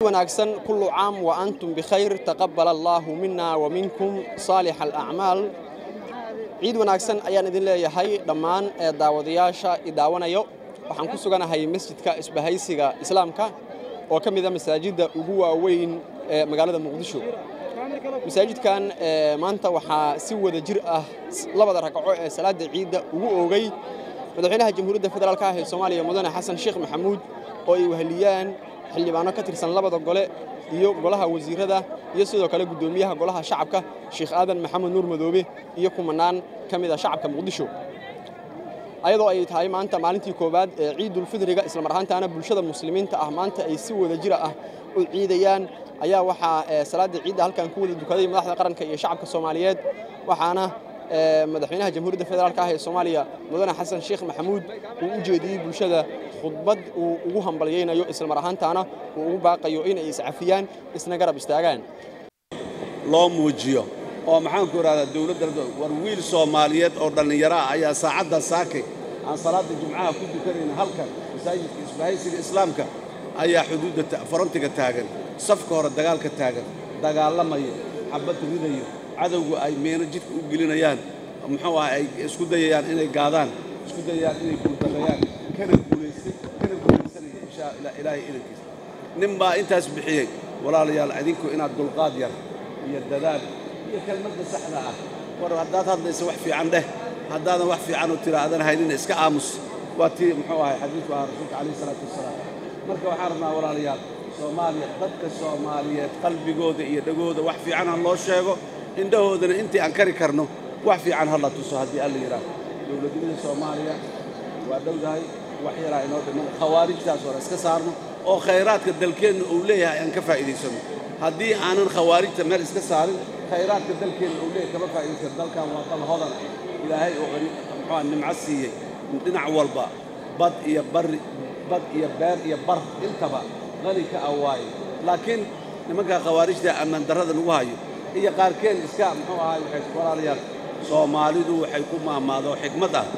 wanaagsan kullu caam wa antum bikhayr taqabbal allaahu minna wa minkum saalix alacmaal ciid wanaagsan ayaan idin leeyahay dhammaan ee daawadayaasha i daawanayo waxaan ku suganahay masjidka isbahaysiga islaamka oo ka mida masaajidda ugu waaweyn ee magaalada muqdisho masaajidkan maanta waxaa si wada jir ah labada ragco ee salaada ciidda ugu oogay madaxweynaha jamhuuriyadda federaalk ah ee soomaaliya mudane xasan sheekh maxamuud oo ay weheliyaan xildhibaano ka tirsan labada gole iyo golaha wasiirada iyo sidoo kale guddoomiyaha golaha shacabka sheekh aadan maxamed nuur madoobe iyo kumanaan ka mid a shacabka muqdisho ayadoo ay tahay maanta maalintii koowaad ee ciidulfidriga islamar ahaantaana bulshada muslimiinta ah maanta ay si wada jira ah u ciidayaan ayaa waxaa salaada ciidda halkan ku wada dukaday madaxda qaranka iyo shacabka soomaaliyeed waxaana madaxweynaha jamhuuriyadda federaalk ah ee soomaaliya mudane xasan sheekh maxamuud uu u jeediyey bulshada khudbad uu ugu hambalyaynayo islamar ahaantaana uu ugu baaqayo inay iscafiyaan isna garab istaagaan loo muujiyo oo maxaanku idhahdaa dowladda war wiil soomaaliyeed oo dhallinyaro ah ayaa saacadda saakay aan salaadda jumcaha ku dukanayna halkan masaajidka isbahaysiga islaamka ayaa xuduudda farantiga taagan safka hore dagaalka taagan dagaalamaya xabad ridayo cadowgu ay meeno jidka u gelinayaan muxuu ah ay isku dayayaan inay gaadaan isku dayayaan inay guuldarrayaan kana guulaystay kana guulaysanaya inshaa ilaahay idankiisa nin baa intaas bixiyey walaalayaal idinku inaad dulqaad yar iyo dadaal iyo kelmadda saxda ah war haddaad hadlaysa wax fiican dheh haddaadan wax fiican u tira aadan haynina iska aamus waa tii muxuu ahay xadiidku ahaa rasuulka calayhi salaatu wasalaam marka waxaan rabnaa walaalayaal soomaaliya dadka soomaaliyeed qalbigooda iyo dhegooda wax fiican ha loo sheego indhahoodana intii aan kari karno wax fiican ha la tuso haddii alla yidhaaho dowladnimada soomaaliya waa dhowdahay wax yaraa inoo dhiman khawaarijtaas hore iska saarno oo khayraadka dalkeenna uu leeyahay aan ka faa'iidaysanno haddii aanan khawaarijta meel iska saarin khayraadka dalkeenna uu leeyahay kama faa'iidaysan dalkan waa dal hodan ilaahay oo qani muxuu nimco siiyey dhinac walba bad iyo barri bad iyo beer iyo bar intaba qani ka ah waaye laakiin nimanka khawaarijta ammaan darrada nagu hayo iyo qaarkeen iska muxuu ahay waxay walaalayaal soomaalidu waxay ku maamaado xigmad ah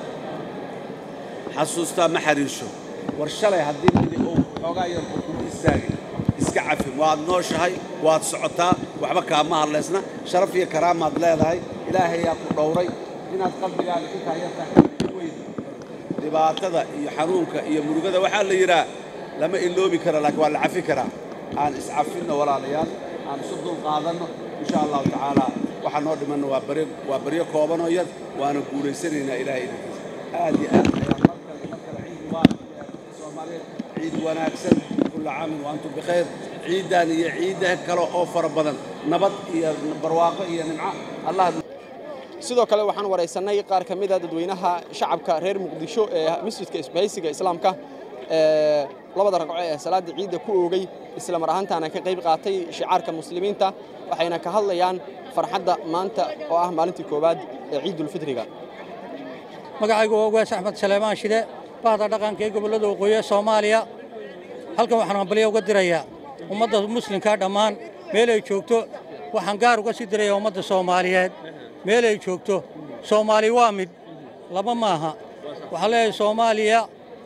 xasuustaa ma xariirsho war shalay haddii midi uu xoogaa yar uu kugu istaagay iska cafin waad nooshahay waad socotaa waxba kaama hadlaysna sharaf iyo karaamaad leedahay ilaahayaa ku dhowray inaad qalbigaaga intaa yartaa weyn dhibaatada iyo xanuunka iyo murugada waxaa la yidhaa lama iloobi kara laakiin waa la cafi karaa aan iscafinno walaalayaal aan isu dul qaadanno insha allahu tacaala waxaa noo dhimanna waa bari waa baryo koobanoo yar waana guulaysanaynaa ilaahay idinkiisa aad iyo aad ayaan mar kale mar kale ciid mubaarak soomaaliyeed ciid wanaagsan kulla caamin wa antum bikhayr ciiddan iyo ciidda kale oo fara badan nabad iyo barwaaqo iyo nimco allah sidoo kale waxaan waraysannay qaar ka mid a dadweynaha shacabka reer muqdisho ee masjidka isbahaysiga islaamka ee labada ragco ee salaada ciidda ku oogay isla mar ahaantaana ka qayb qaatay shicaarka muslimiinta waxayna ka hadlayaan farxadda maanta oo ah maalintii koowaad ee ciidulfitriga magacaygu waa ugaas axmed saleemaan shide bahda dhaqanka ee gobollada waqooyi ee soomaaliya halkan waxaan hambalyo uga dirayaa ummadda muslimkaa dhammaan meel ay joogto waxaan gaar uga sii dirayaa ummadda soomaaliyeed meel ay joogto soomaali waa mid laba maaha waxaan leeyahay soomaaliya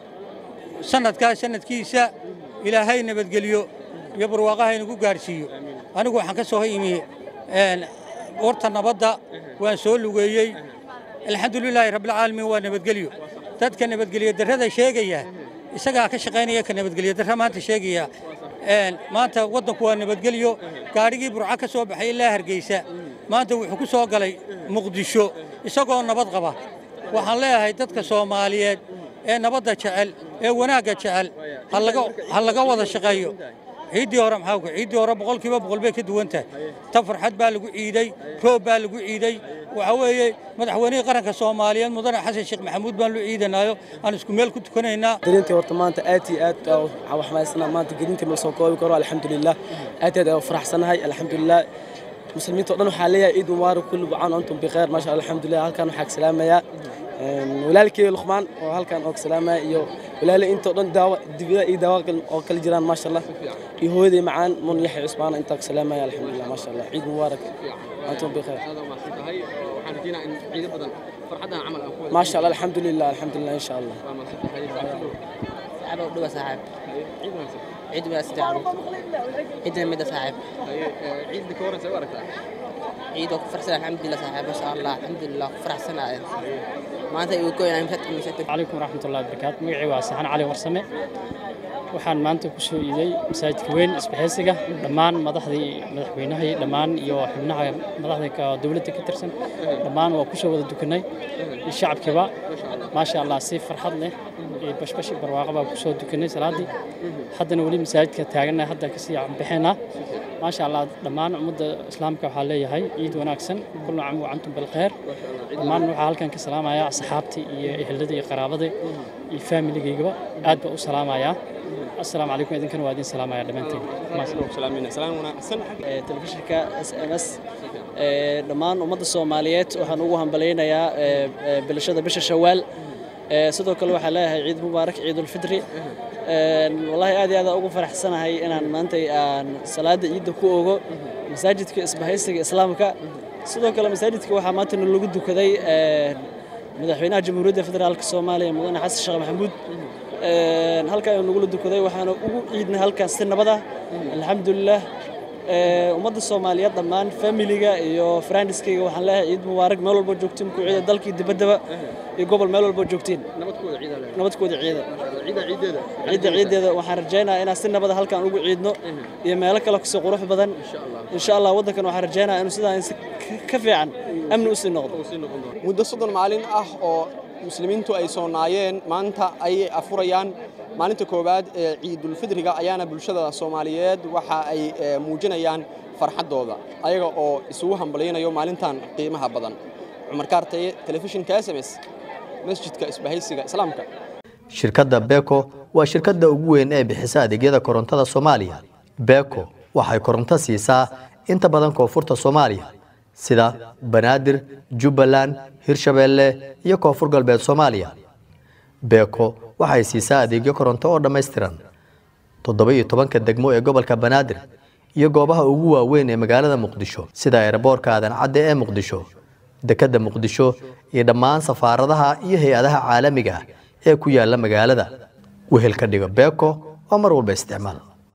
sannadkaas sannadkiisa ilaahay nabadgeliyo iyo barwaaqaha inagu gaadhsiiyo anigu waxaan ka soo imi warta nabadda waan soo lugeeyey alxamdulilaahi rabbilcaalamiin waa nabadgelyo dadka nabadgelyo darrada sheegaya isagaa ka shaqaynaya ka nabadgelyo darra maanta sheegaya maanta waddanku waa nabadgelyo gaadhigii burco ka soo baxay ilaa hargeysa maanta wuxuu ku soo galay muqdisho isagoo nabad qaba waxaan leeyahay dadka soomaaliyeed ee nabadda jecel ee wanaagga jecel ha laga wada shaqeeyo ciiddii hore maxaa ku ciiddii hore boqolkiiba boqol bay ka duwan tahay ta farxad baa lagu ciiday roob baa lagu ciiday waxa weeye madaxweynihii qaranka soomaaliyeed mudane xasan sheekh maxamuud baan loo ciidanaayo aan isku meel ku tukanaynaa darintii horta maanta aad iyo aad waxaa xamaysana maanta gelintii ma soo koobi karo alxamdulilah aad iyo aad aan faraxsanahay alxamdulilah muslimiinta oo dhan waxaa leeyahay ciid mubaarak kulli bucaan antum bikheer maasha allah alxamdulilah halkan waxaa ka salaamayaa walaalkey luqmaan oo halkan oo ka salaamaya iyo walaale intoo dhan daawa dibida iyo daawa oo kala jiraan maasha allah iyo hooyaday macaan mun yaxya cusmaan intaa ka salaamaya alxamdulilah maasha allah ciid mubaarak antum bikheer maasha allah alxamdulilah alxamdulilah insha allah ciid wanaagsan caruurta ciidna midda saaxiib ciidda ka waran see u aragtaa ciid oo ku farxsan alxamdulilah saaxiib masha allah alxamdulilah ku faraxsanaya maanta igu goynaa misad misad calaykum waraxmatullahi wabarakaatu magacii waa saxan cali warsame waxaan maanta ku soo iiday masaajidka weyn isbahaysiga dhammaan madaxdii madaxweynahii dhammaan iyo xubnaha madaxda ka- dowladda ka tirsan dhammaan waa ku soo wada dukanay iyo shacabkiiba maasha allah si farxad leh iyo bashbashi barwaaqo baa ku soo dukanay salaaddii haddana weli masaajidka taagannahay hadda kasii bixinaa maasha allah dhammaan ummadda islaamka waxaa leeyahay ciid wanaagsan kullu caam wa antum bilkhayr dhammaan waxaa halkan ka salaamayaa asxaabtii iyo ehelada iyo qaraabada iyo faamiligayga aad baa u salaamayaa assalaamu calaykum idinkana waa idin salaamaya dhammaantiin salaam wanaagsan telefishinka s m s dhammaan ummadda soomaaliyeed waxaan ugu hambalaynayaa bilashada bisha shawaal sidoo kale waxaan leeyahay ciid mubaarak ciidulfitri wallaahi aad iyo aad ugu faraxsanahay inaan maanta aan salaada ciidda ku ogo masaajidka isbahaysiga islaamka sidoo kale masaajidka waxaa maanta lagu dukaday madaxweynaha jamhuuriyadda federaalka soomaaliya mudane xasan sheekh maxamuud halkaa ayuu nagula dukaday waxaana ugu ciidnay halkaas si nabad ah alxamdulilah ummadda soomaaliyeed dhammaan familiga iyo friendiskayga waxaan leeyahay ciid mubaarak meel walba joogtiin ku ciida dalkii dibaddaba iyo gobol meel walba joogtiin nabadkooda ciida leh nabadkooda ciida ciida ciideeda ciidda ciiddeeda waxaan rajaynayaa inaan si nabada halkaan ugu ciidno iyo meelo kale kusii qurux badan insha allah waddankan waxaan rajaynayaa inuu sidaan si ka fiican amni u sii noqdo muddo soddon maalin ah oo muslimiintu ay soonaayeen maanta ayay afurayaan maalinta koowaad ee ciidulfidriga ayaana bulshada soomaaliyeed waxa ay eh, muujinayaan farxaddooda ayaga oo isugu hambalyaynayo maalintan qiimaha badan cumar kaartaye telefishinka s m s masjidka isbahaysiga islaamka shirkadda beko waa shirkadda ugu weyn ee bixisa adeegyada korontada soomaaliya beko waxay koronto siisaa inta badan koonfurta soomaaliya sida banaadir jubbaland hirshabeelle iyo koonfur galbeed soomaaliya beko waxay siisaa adeegyo koronto oo dhammaystiran toddoba iyo tobanka degmo ee gobolka banaadir iyo goobaha ugu waaweyn ee magaalada muqdisho sida eeraboorka aadan cadde ee muqdisho dekedda muqdisho iyo dhammaan safaaradaha iyo hay-adaha caalamiga ah ee ku yaala magaalada wehel ka dhigo beko oo mar walba isticmaal